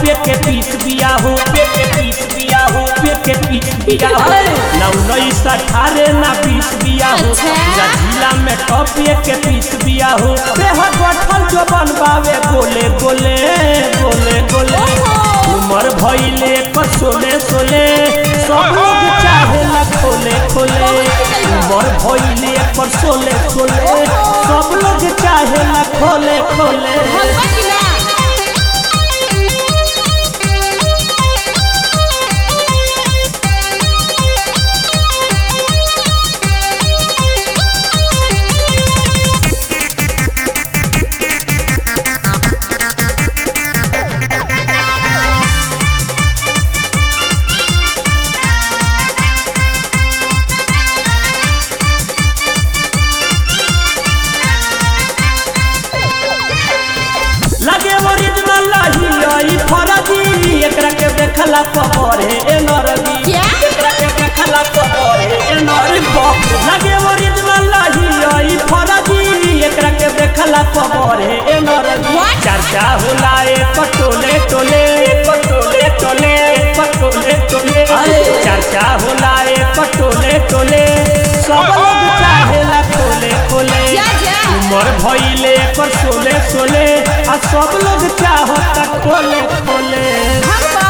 टॉपे के पीस बिया हो पे के पीस बिया हो पे के पीस बिया हो ना उन्नीस अठारह ना बीस बिया हो अच्छा। पूरा जिला में टॉपे के पीस बिया हो देह गठल जो बनबावे गोले गोले गोले गोले ओहो। उमर भइले पर सोले सोले सब लोग चाहेला खोले खोले उमर भइले पर सोले सोले सब लोग चाहेला खोले खोले भगवा की ना लगे ओरिजिनल लही आई फरजी एकरा के देखला परे ए नरगी क्या? एकरा के देखला परे ए नरगी बाप रे। लगे ओरिजिनल लही आई फरजी एकरा के देखला परे ए नरगी What? चर्चा होला एक टोले टोले एक टोले टोले एक टोले टोले चर्चा होला एक टोले टोले सब लोग चाहेला खोले खोले जा जा उमर भइले पर सोले सोले आ सब लोग चाहता खोले खोले भगवा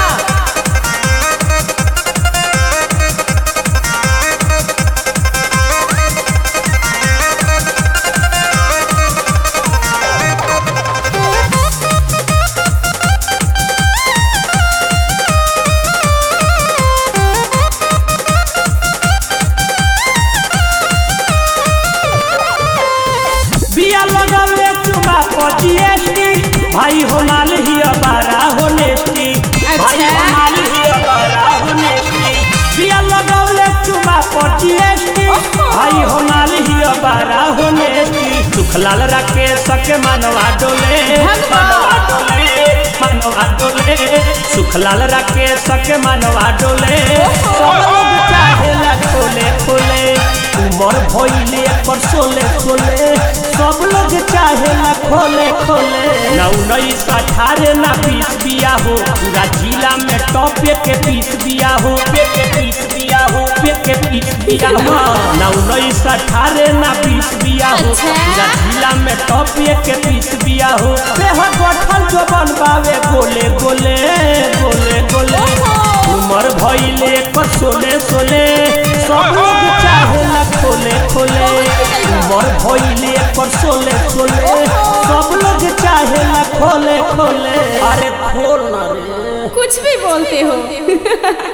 बिया लगावे चुमा पर जीएसटी भाई हो माल ही अबारा हो नेस्टी भाई अच्छा। हो माल ही अबारा हो नेस्टी बिया लगावे चुमा पर जीएसटी ओहो। भाई हो माल ही अबारा हो नेस्टी सुखलाल राकेश के मनवा डोले भगवा। मनवा डोले मनवा डोले सुखलाल राकेश के मनवा डोले सब लोग चाहेला खोले खोले उमर भइले पर सोले सोले सब लोग चाहेला खोले खोले ना उन्नीस अठारह ना बीस बिया हो पूरा जिला में टॉपे के पीस बिया हो पे के पीस बिया हो पे के पीस बिया हो ना उन्नीस अठारह ना बीस बिया हो अच्छा। पूरा जिला में टॉपे के पीस बिया हो देह गठल जो बनबावे गोले गोले गोले गोले ओहो। उमर भइले पर सोले सोले सब लोग चाहेला खोले खोले उमर भइले पर सोले सोले सब लोग चाहेला खोले खोले अरे खोल ना रे कुछ भी बोलते हो